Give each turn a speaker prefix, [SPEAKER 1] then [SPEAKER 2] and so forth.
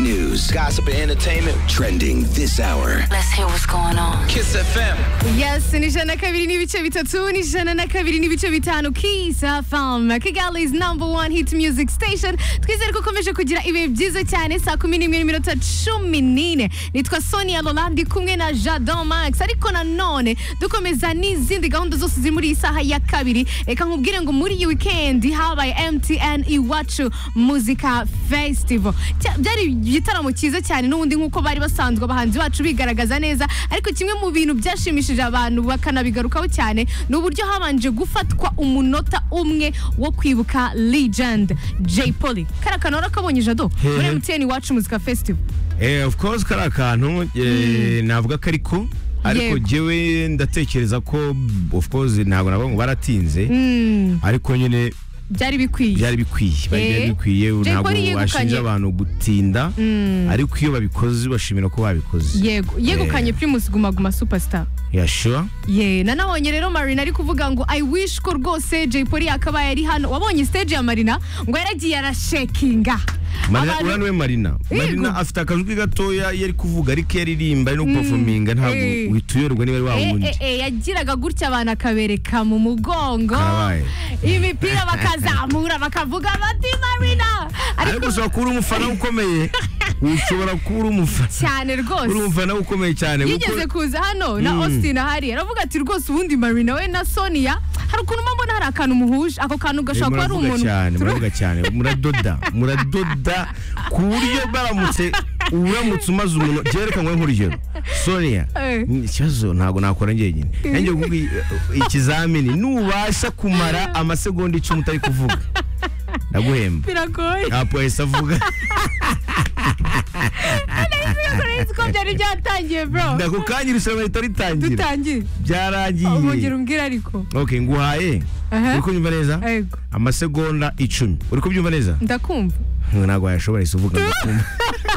[SPEAKER 1] news, gossip, and entertainment trending this hour.
[SPEAKER 2] Let's hear what's going on.
[SPEAKER 1] Kiss FM.
[SPEAKER 3] Yes, ni ijana na kabiri n'ibice bitatu ni ijana na kabiri n'ibice bitanu Kiss FM Kigali's number one hit music station twizere ko ukomeje kugira ibihe byiza cyane saa kumi n'imwe n'iminota cumi n'ine nitwa Sonia Lola ndi kumwe na Jadon Max ariko nanone dukomeza n'izindi gahunda zose ziri muri iyi saha ya kabiri reka nkubwire ngo muri iyi weekend habaye MTN iwacu muzika festival Cya- byari igitaramo cyiza cyane n'ubundi nk'uko bari basanzwe abahanzi bacu bigaragaza neza ariko kimwe mu bintu byashimishije abantu bakanabigarukaho cyane ni uburyo habanje gufatwa umunota umwe wo kwibuka legend Jay Polly kara kantu warakabonye jado muri MTN iwacu muzika festival
[SPEAKER 4] Eh, of course kari akantu eh, navuga ko ariko ariko
[SPEAKER 3] Yego.
[SPEAKER 4] jewe ndatekereza ko of course ntabwo navuga ngo baratinze ariko nyine
[SPEAKER 3] byari bikwiye
[SPEAKER 4] byari bikwiye bari
[SPEAKER 3] Eh,
[SPEAKER 4] byari bikwiye
[SPEAKER 3] Jay
[SPEAKER 4] ntabwo
[SPEAKER 3] Polly yegukanye.
[SPEAKER 4] washinja abantu gutinda ariko iyo babikoze bashimira ko babikoze
[SPEAKER 3] yego yegukanye Primus Guma Guma superstar
[SPEAKER 4] yashura
[SPEAKER 3] ye nanabonye rero marina ari kuvuga ngo i wish ko rwose jay polly yakabaye ari hano wabonye stage ya marina ngo yaragiye arashekinga
[SPEAKER 4] Marina
[SPEAKER 3] Abantu-
[SPEAKER 4] uraniwe Marina Marina afite akajwi gatoya iyo ari kuvuga ariko iyo aririmba ari no performinga ntabwo
[SPEAKER 3] Eh.
[SPEAKER 4] uhita uyoberwa niba ari wa
[SPEAKER 3] Eh,
[SPEAKER 4] wundi
[SPEAKER 3] eh, eh, yagiraga gutya abantu akabereka mu mugongo
[SPEAKER 4] Karabaye.
[SPEAKER 3] imipira bakazamura bakavuga bati marina
[SPEAKER 4] ariko
[SPEAKER 3] ariko
[SPEAKER 4] ushobora kuba uri umufana ukomeye ushobora kuba uri umufana
[SPEAKER 3] cyane
[SPEAKER 4] uri
[SPEAKER 3] rwose
[SPEAKER 4] umufana ukomeye cyane kuko-
[SPEAKER 3] yigeze kuza hano na austin ahari aravuga ati rwose ubundi marina we na sonia hari ukuntu mba mbona hari akantu muhuje ako kantu gashobora kuba ari
[SPEAKER 4] muravuga
[SPEAKER 3] umuntu
[SPEAKER 4] cyane
[SPEAKER 3] Turu-
[SPEAKER 4] muravuga cyane muradoda muradoda ku buryo baramutse uramutse umaze umuntu njyewe reka nkore nk'urugero sonia
[SPEAKER 3] Eh.
[SPEAKER 4] ni ikibazo ntabwo nakora njyenyine nanjye kuvuga ikizamini nubasha kumara amasegonda icumi utari kuvuga ndaguhemba
[SPEAKER 3] biragoye
[SPEAKER 4] ntabwo wahise avuga
[SPEAKER 3] Uretse ko byari byatangiye bro
[SPEAKER 4] ako kanya irushanwa rihita ritangira
[SPEAKER 3] dutangiye
[SPEAKER 4] byaragiye
[SPEAKER 3] umugero umbwira ariko
[SPEAKER 4] ok nguhaye
[SPEAKER 3] Aha.
[SPEAKER 4] uri kubyumva neza
[SPEAKER 3] Ego,
[SPEAKER 4] amasegonda icumi uri kubyumva neza
[SPEAKER 3] ndakumva
[SPEAKER 4] ntabwo wayashobora isi uvuga ngo